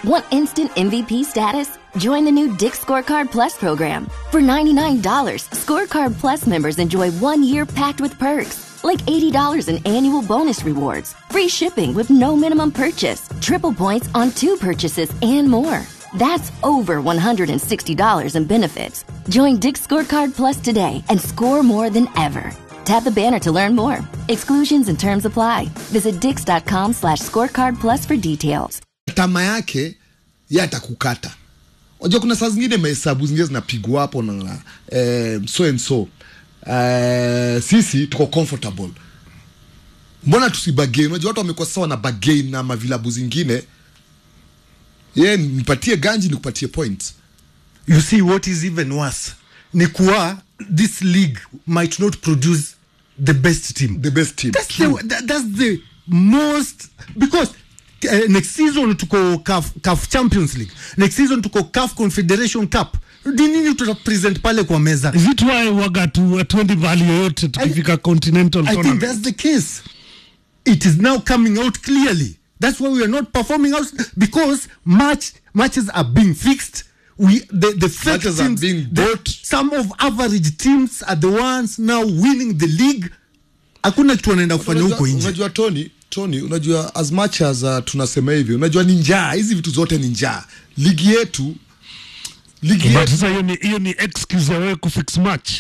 Want instant MVP status? Join the new Dick Scorecard Plus program. For $99, Scorecard Plus members enjoy one year packed with perks, like $80 in annual bonus rewards, free shipping with no minimum purchase, triple points on two purchases, and more. That's over $160 in benefits. Join Dick Scorecard Plus today and score more than ever. Tap the banner to learn more. Exclusions and terms apply. Visit dix.com slash scorecard plus for details. tama yake ye atakukata unajua kuna saa zingine mahesabu zingine zinapigwa hapo na eh, so and so eh, sisi tuko comfortable mbona tusibagain unajua watu wamekuwa sawa na bagain na mavilabu zingine ye nipatie ganji nikupatie points you see what is even worse ni kuwa this league might not produce the best team the best team that's True. the, that, that's the most because uh, next season tuko CAF, CAF Champions League next season tuko CAF Confederation Cup ni nini tutapresent pale kwa meza Is it why waga tu atwendi vali yoyote tukifika continental I think tournament? that's the case. It is now coming out clearly. That's why we are not performing out because match matches are being fixed. We the the fake Matches are teams, being the- bought. some of average teams are the ones now winning the league. Hakuna kitu wanaenda kufanya Unajua- huko nje. unajua tony tony unajua as much as uh, tunasema hivi unajua ni njaa hizi vitu zote ni njaa ligi yetu ligi But yetu sasa hiyo ni hiyo ni excuse ya wewe kufix match.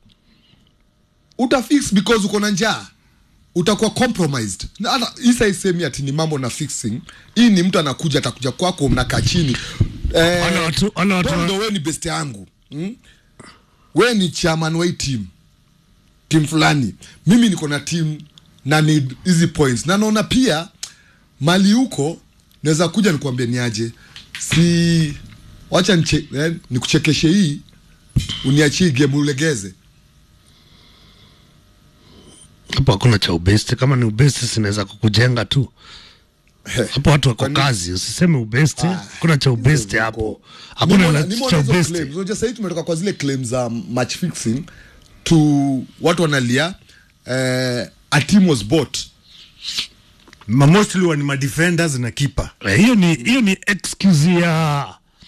utafix because uko na njaa utakuwa compromised Na hata isa isemi ati ni mambo na fixing hii ni mtu anakuja atakuja kwako mnakaa chini eh, Wale watu wale watu Paul ndo wewe ni best yangu hmm? wewe ni chairman wa hii team team fulani mimi niko na team na ni hizi points na naona pia mali huko naweza kuja nikuambia niaje si wacha niche, eh, nikuchekeshe hii uniachie game ulegeze hapo hakuna cha ubesti. Kama ni ubesti sinaweza kukujenga tu. Hapo watu wako Kwani- kazi, usiseme ubesti. Hakuna cha ubesti hapo. Hakuna Nimeona- la- nimeona cha hizo ubesti. claims. Unajua sahii tumetoka kwa zile claims za match fixing to watu wanalia eh, a team was bought Ma- Mostly wa ni madefenders na keeper. Eh, hiyo ni hiyo ni excuse ya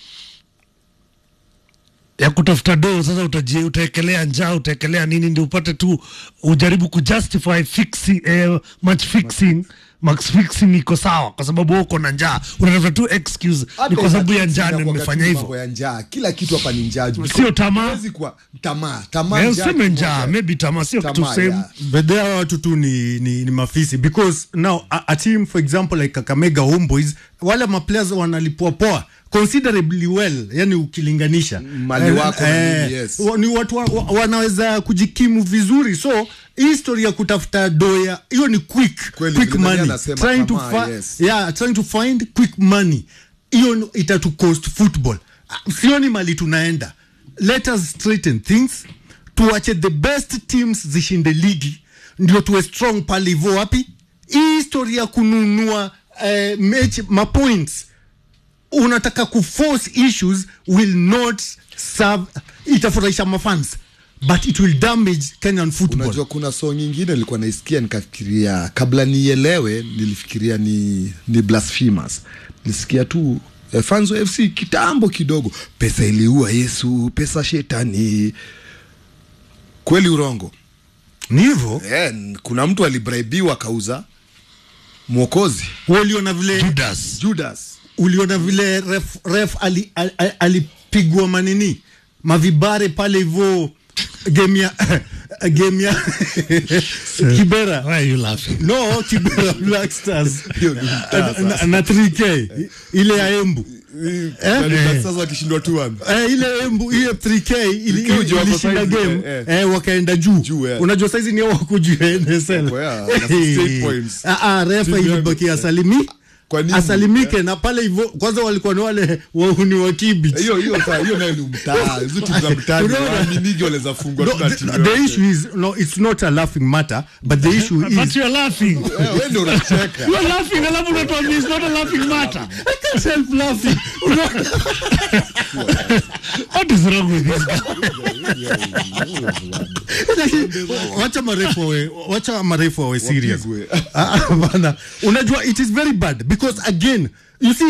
ya kutafuta doo sasa utaji utaekelea njaa utaekelea nini ndio upate tu ujaribu kujustify fixing eh, match fixing match fixing iko sawa kwa sababu wewe uko na njaa unatafuta tu excuse ni kwa sababu ya njaa ndio Inakuwaga nimefanya tu mambo hivyo ya njaa kila kitu hapa ni njaa Sio tamaa. Huwezi kuwa tamaa tamaa Eh, njaa useme kitu njaa moja. maybe tamaa sio kitu Tamaa, same yeah. But there are watu tu ni, ni, ni mafisi because now a, a team for example like Kakamega Homeboys wale maplayers wanalipwa poa considerably well yani ukilinganisha Mali wako na nini, yes. wa- ni watu wa, wa, wanaweza kujikimu vizuri so hii story ya kutafuta doya hiyo ni quick Kweli, quick vile Daniel money anasema, trying to tamaa, fi- yes. yeah trying to find quick money hiyo ni- itatu cost football Ah, sioni mali tunaenda let us straighten things tuache the best teams zishinde ligi ndio tuwe strong pale hivyo wapi hii historia ya kununua eh, mechi mapoints unataka kuforce issues will not serve itafurahisha mafans but it will damage kenyan football unajua kuna song nyingine nilikuwa naisikia nikafikiria kabla nielewe nilifikiria ni ni blasphemous nilisikia tu eh, fans wa fc kitambo kidogo pesa iliua yesu pesa shetani kweli urongo ni hivyo eh, kuna mtu alibraibiwa akauza mwokozi uliona vile Judas judas uliona vile ref, ref ali- ali- ali- alipigwa manini mavibare pale hivyo game ya game ya kibera why are you laughing no kibera black stars Hiyo ni mtaa na, na, na 3k ile ya embu Yaani sasa wakishindwa tu one. Eh, ile embu hiyo 3k ili- 3K ujua ili- wako ilishinda saizi, game eh, eh, wakaenda juu Juu, eh. unajua saizi ni wako juu ya NSL Wako, yeah, na 68 points. Ah, ah, refa Timu yangu, ilibaki eh. asalimi Kwa nini? asalimike na pale hivyo kwanza walikuwa ni wale wauni wa kibich hiyo hiyo saa hiyo nayo ni mtaa hizo timu za mtaani Unaona? waaminigi wanaweza fungwa No, tu na the, timu the yoyote. issue is no it's not a laughing matter but the issue but is you're laughing Eh, wewe ndio unacheka you're laughing alafu unatuambia it's not a laughing matter I can't help laughing Unaona? what is wrong with this guy wacha marefu wawe wacha marefu wawe serious Wapigwe. Ah, ah, bana unajua it is very bad because again you see